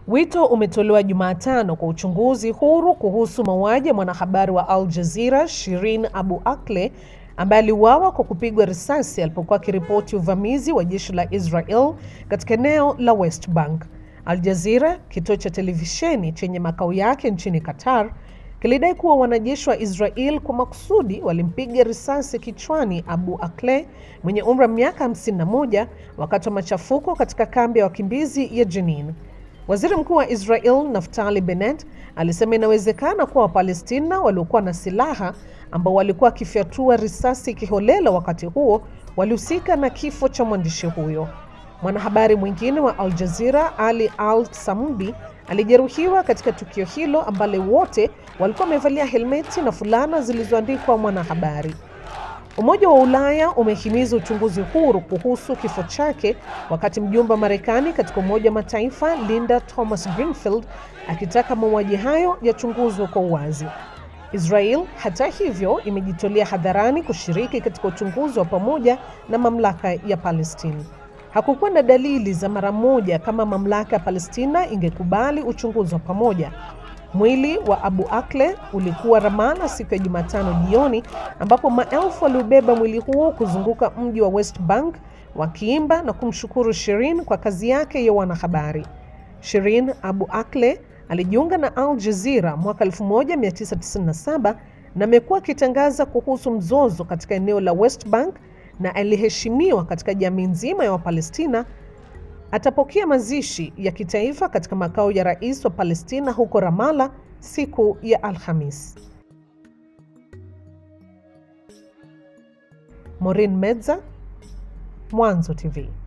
Wito umetolewa Jumatano kwa uchunguzi huru kuhusu mauaji ya mwanahabari wa Al Jazeera Shirin Abu Akleh ambaye aliuawa kwa kupigwa risasi alipokuwa akiripoti uvamizi wa jeshi la Israel katika eneo la West Bank. Al Jazeera, kituo cha televisheni chenye makao yake nchini Qatar, kilidai kuwa wanajeshi wa Israel kwa makusudi walimpiga risasi kichwani Abu Akleh mwenye umri wa miaka 51 wakati wa machafuko katika kambi ya wakimbizi ya Jenin. Waziri Mkuu wa Israel Naftali Bennett alisema inawezekana kuwa Wapalestina waliokuwa na silaha ambao walikuwa wakifyatua risasi kiholela wakati huo walihusika na kifo cha mwandishi huyo. Mwanahabari mwingine wa Al Jazeera Ali Al Samudi alijeruhiwa katika tukio hilo ambalo wote walikuwa wamevalia helmeti na fulana zilizoandikwa mwanahabari. Umoja wa Ulaya umehimiza uchunguzi huru kuhusu kifo chake, wakati mjumbe wa Marekani katika Umoja wa Mataifa Linda Thomas Greenfield akitaka mauaji hayo yachunguzwe kwa uwazi. Israel hata hivyo imejitolea hadharani kushiriki katika uchunguzi wa pamoja na mamlaka ya Palestina. Hakukuwa na dalili za mara moja kama mamlaka ya Palestina ingekubali uchunguzi wa pamoja. Mwili wa Abu Akleh ulikuwa Ramala siku ya Jumatano jioni, ambapo maelfu waliobeba mwili huo kuzunguka mji wa West Bank wakiimba na kumshukuru Shirin kwa kazi yake ya wanahabari. Shirin Abu Akleh alijiunga na Al Jazeera mwaka 1997 na amekuwa akitangaza kuhusu mzozo katika eneo la West Bank na aliheshimiwa katika jamii nzima ya Wapalestina. Atapokea mazishi ya kitaifa katika makao ya rais wa Palestina huko Ramallah siku ya Alhamis. Maureen Medza, Mwanzo TV.